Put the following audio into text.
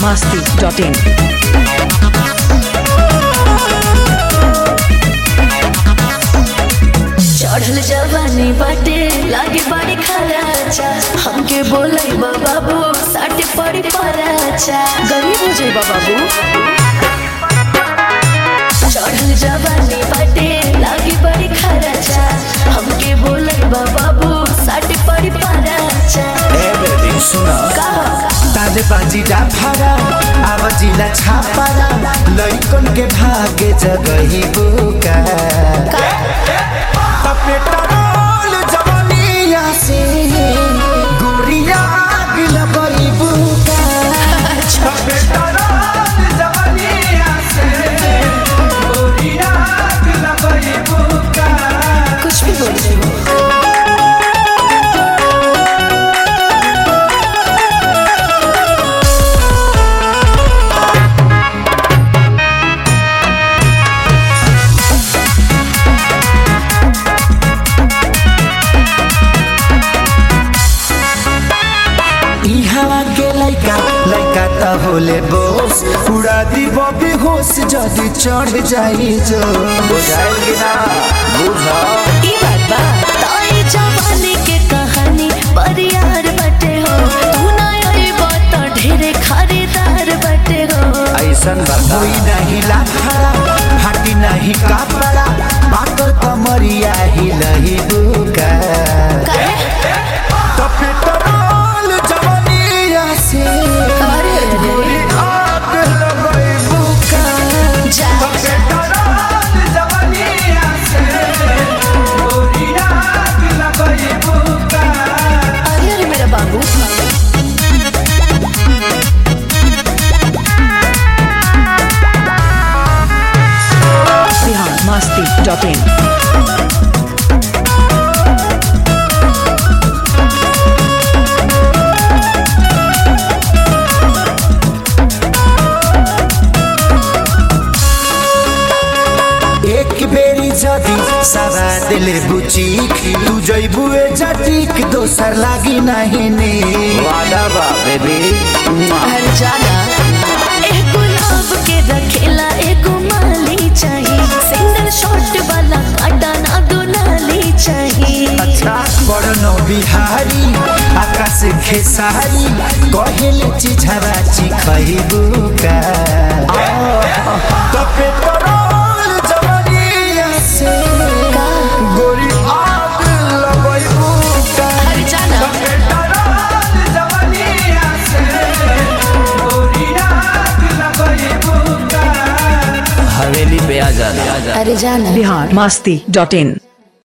masti.in. चढ़ल जवानी बाटे लागे बड़ी खराचा हमके बोलै बाबू साटे पड़ी पराचा गरीब हो जाई बाबू चढ़ल जवानी बाटे लागे बड़ी खराचा हमके बोलै बाबू साटे पड़ी पराचा एभ्रिथिङ सुन कहा ताले बाजी डाफारा आवाजिला छापारा लैकन के भागे जगही बुका पेट्रोल जवानिया से गुड़िया गिल गई बुका पेट्रोल जवानिया से गुड़िया गिल गई बुका कुछ भी बोल रही हो ई हवा के लैका लैका त होले बोस उड़ा दी बबी होश जदी चढ़ जाई जो बुझाइल कि ना बुझ ई बात बा ताई जवानी के कहानी परियार बटे हो तू ना आई बात ढेरे खरीदार बटे हो ऐसन कोई नहीं लाफारा फाटी नहीं कापड़ा पाकर कमरिया ही लही बुका तो पेट्रोल जवानिया से अरे रे रे। गोरी आग लगई बुका जा तो पेट्रोल जवानिया से गोरी आग लगई बुका अरे अरे मेरा बाबू Bihar masti.in. एक बेरी जदी सारा दिले बुचीक तू जइबुए जटीक दोसर लागी नहीं ने वादा बा बेबी हर जाना एक गुलाब के रखेला एक माली चाहिए सिंगल शॉट वाला काटा ना दुलाली चाहिए अच्छा बड़नो बिहारी आकाश खेसारी कहेल चिझरा चिखइबू का तो पेट्रोल जवानिया से गोरी आग लगइबू का हर जाना पेट्रोल जवानिया से गोरी आग लगइबू का हवेली पे आ जाना अरे जाना Bihar masti.in.